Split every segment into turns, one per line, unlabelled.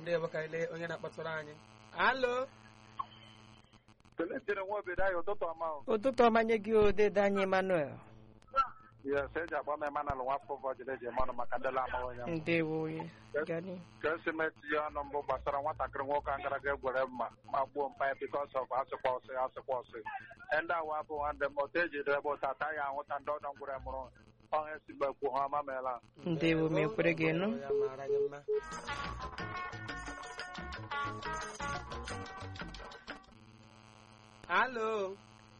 ndewo ka ile onye na-akpọtụrụ anyị alo
Kelechiere nwa obodo anyị ụtụtụ ọma o.
ụtụtụ ọma nye gị odede anyị emmanuel
Yes, eji agba m Emmanuel nwafọ ụfọdụ eji eme ọnụ maka ndị la-amaghị onye m.
ndewo onye gani
ka esi m etinye ọnụ mbụ gbasara nwatakịrị nwoke a gara aga egwere mma ma gbuo mpa ya bikos of asịkwa ọsị asịkwa ọsị ndị awa bụ nwanne m otu eji debe ụta ata ya ahụta ndị ọdọ ngwere mụrụ ọha esi gbekwu ha ọma meela
ndewo ma ekwere gị nụ
ya mara gị mma alo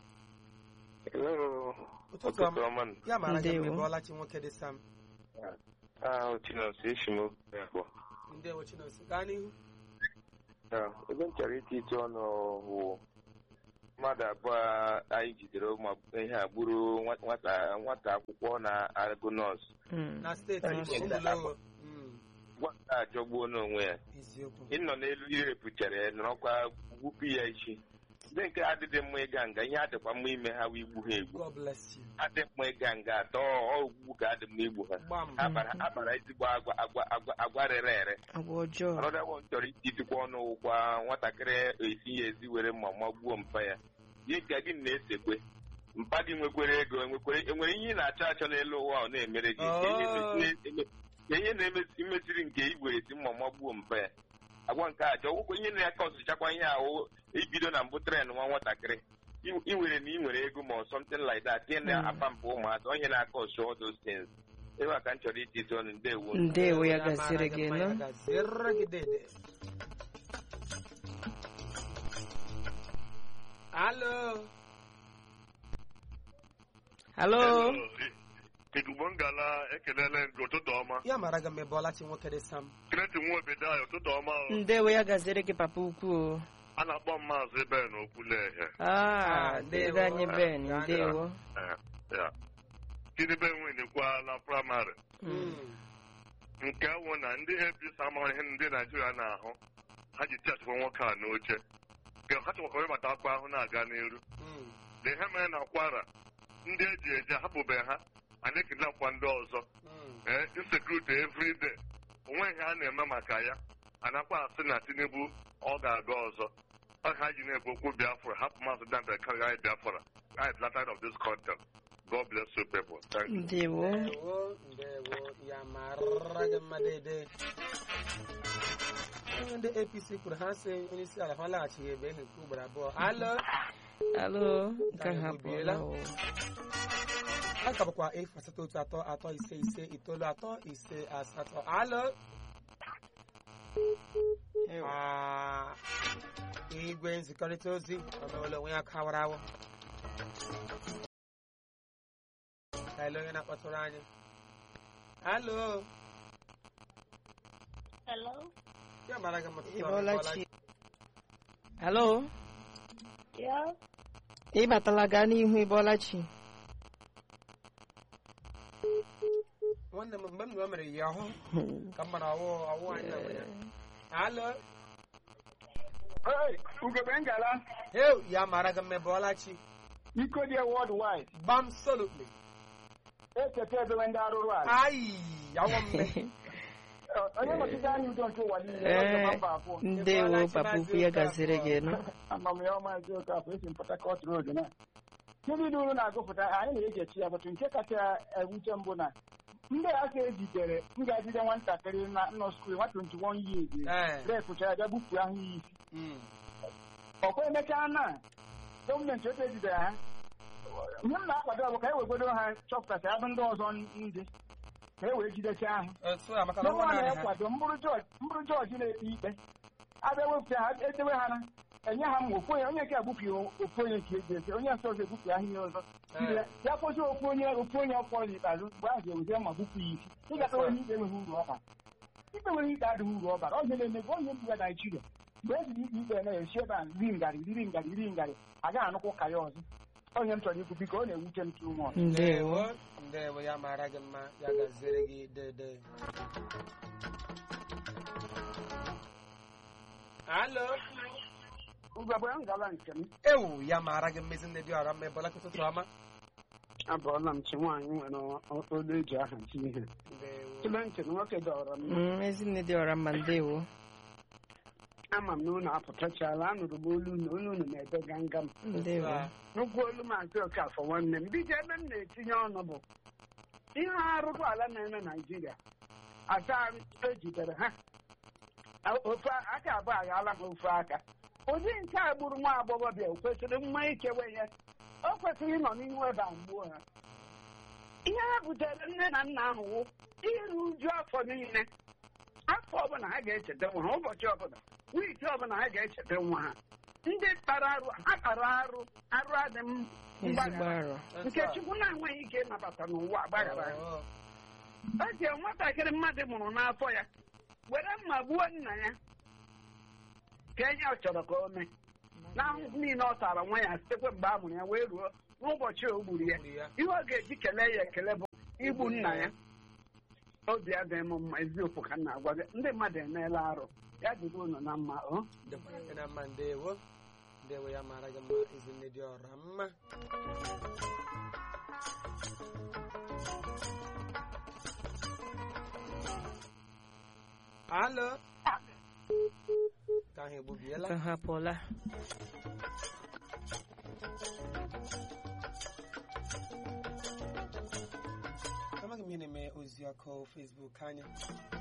ụtụtụ ọma ya mara gị mma
Ndewo.
ịbọọla chi nwoke dị sam
ahụ chinonso echi m ofe abụọ
ndewo chinoso gaa n'ihu
ebe m chọrọ iti ite ọnụ bụ mmadụ abụọ anyị jidere ụmụ ihe a gburu nwa- nwata nwata akwụkwọ na-agụ nọọsụ
Mm.
na steeti
Onye
Imo,
isi
Ụmụlowo. Mm,
nwata ajọgbuo n'onwe ya
eziokwu
ịnọ n'elu irepụchara ya nọrọkwa gbupụ ya isi ndị nke adịghị mma ịga nga ihe adịkwa mma ime ha wee igbu ha egbu
god bless you
adị mma ịga nga atọ ogbu ka adị mma igbu ha
gbam
ha kpara ha kpara ezigbo agwa agwa agwa agwa rere ere
agwa ọjọọ
ọnọdụ m chọrọ ititikwa ọnụ ụgwa nwatakịrị esi ya ezi were mma magbuo mpa ya ihe ka gị na-esekwe mpa gị nwekwere ego enwekwere enwere ihe ị na-achọ achọ n'elu ụwa ọ na-emere gị ka ihe
Oh.
na- eme- ka ihe na-emesiri nke igwere si mma magbuo mpa ya agwa nke a chọọ ihe na-aka ọsụchakwa ihe ahụ ibido na mbụ tren nwa nwatakịrị I- iwere na ị nwere ego ma ọ something like that ihe na-apa mpa ụmụazị onye na-aka ọsụ all those things ebe a ka m chọrọ ititi ọnụ ndewo
ndewo ya
mara
gaziri
gị
gị
mma,
nụ
ya gaziri gị dede alo
halo
Igbo ngala ekelele gị ụtụtụ ọma
ya mara gị mma ịbọọla chi nwoke dị sam
kreti nwa obodo anyị ụtụtụ ọma o.
ndewo ya gaziri gị papa ukwu
a na-akpọ m maazị Ben Okwuleghe
ah
ndewo.
dede anyị ben
Ah,
ndewo
Eh, ya Tinubu enwenyekwa na praịmarị
Mm.
nke wụ na ndị APC amaghị ihe ndị Naijiria na-ahụ ha ji tiachịkwa nwoke a n'oche nke ha chọkwara ịbata akpa ahụ na-aga n'iru
Mm,
na ihe mere na kwara ndị eji eje hapụbeghị ha anyị ekidnapkwa ndị ọzọ
mm.
ee insekuriti everyday onwe ihe a na-eme maka ya anakwa asị na tinubu ọ ga-aga ọzọ ọ ha ji na-ekwu okwu biafra hapụ maazị dante karịa biafra I am tired of this content. God bless you people. Thank you.
ndewo
ndewo ndewo ya mara gị mma dede onye ndị apc kwuru ha sị onye isi ala ha laghachighị ebe ehi nke ugboro abụọ alo
alo nke
Anyị
ha
ebiela.
pụọla o.
a ka bụkwa efu asatọ otu atọ atọ ise ise itoolu atọ ise asatọ alo Ah, igwe nzikọrịta ozi ọmewele onwe ya kawara awọ ka ele onye na-akpọtụrụ anyị alo
Hello?
ya mara gị mma
ị bọọla chi halo
Yeah?
ị batala gaa n'ihu ị bọọla chi
nwanne m mgbe m nụrụ o mere ya ọhụ ka m mara ọwụ ọwụ anyị na nwunye alo
ugebe ngala
heu ya mara gị mma bọọla chi
iko dị worldwide
gbam solutly
echeta edowe ndị arụrụ ala
ayi awọ mme
onye nọchite anya udo nke ụwa niile
Ee,
ọzọ mba abụọ
ndewo papa ukwu ya gaziri gị nụ
amamihe maazị okafọ esi m Port Harcourt road na ndị dị uru na-agụpụta anyị na-eji echi ya bụtụ nke kacha ewute mbụ na ndị a ka ejidere m ga-ejide nwatakịrị na nọ skuul nwa 21 years
Ee.
repụcha ya bịa gbufuo ahụ ya isi
Mm.
ọkwa emechaa na gọọmenti otu ejidere ha ihe m na-akwado bụ ka e wegodo ha chọpụtasị abụ ndị ọzọ ndị ka e wee jidechaa ahụ
otu a maka na
n'ọnwa
ọnwa naanị ha
na-ekwado mbụrụ jọji mbụrụ jọji na-ekpe ikpe abịa wepụta ha edewe ha na enye ha ma ofu onye onye nke egbufi ofu onye nke eji eze onye nke ọzọ egbufi ahụ ihe ọzọ Jide ya ya kwụsị ofu onye ofu onye ọkpọ n'ikpeazụ mgbe ahụ ga-ewuzie ma gbupụ ya isi ịgata onye ikpe enweghị uru ọ bara ikpe nwere ikpe adịghị uru ọ bara onye na-emegbu onye mbụ ya naijiria mgbe ejiri ikpe ikpe na-esi ebe a ri ngarị riri ngarị riri ngarị agaghị anụkwa ụka ya ọzọ onye m chọrọ ikwu biko ọ na-ewute m tụ mọ
ndewo
ndewo ya mara gị mma ya gaziere gị dede alo
ugogbe ngala nke m
ewu ya mara gị mmezi ndị dị ọra mma ebola ụtụtụ ọma
abụọla m chi nwaanyị nwere olu eji aha chi ihe
ndewo
tụle ntị na nwoke dọrọ m
Mm, ezinne dị ọra mma ndewo
ama m na unu apụtachala anụrụ m olu unu olu unu na-ebe gangam
ndewo
nnukwu olu maazị okafọ nwanne m bido ebe m na-etinye ọnụ bụ ihe arụrụ ala na-eme naijiria asa ejidere ha ofe aka abụọ aghala ha ofe aka ụdị nke a gburu nwa agbọghọbịa o kwesịrị mma ikewe ya o kwesịrị ịnọ n'ihu ebe a mgbuo ha ihe ha butere nne na nna ahụ wụ iru uju afọ niile afọ ọbụla ha ga-echeta nwa ha ụbọchị ọbụla wiiki ọbụla ha ga-echeta nwa ha ndị kpara arụ ha kpara arụ arụ adị m
ezigbo
mgbaghara
arọ
nke chukwu na-enweghị ike ịnabata n'ụwa agbaghara ya
Oh,
o ji nwatakịrị mmadụ mụrụ n'afọ ya were mma gbuo nna ya ka ihe ọ chọrọ ka o mee n'ahụhụ niile ọ tara nwa ya sitekwa mgbe a mụrụ ya wee ruo n'ụbọchị o gburu ya
gburu ya.
ihe ọ ga-eji kelee ya ekele bụ igbu nna ya obi adịghị m mma eziokwu ka m na-agwa gị ndị mmadụ emeela arụ ya dịrị unu na mma o
dịkwara gị na mma ndewo ndewo ya mara gị mma ezinne dị ọra mma alo ka ahụ egbubiela
ka ha pụọla
amaghị m ihe na-eme ozi ọkụ Facebook anyị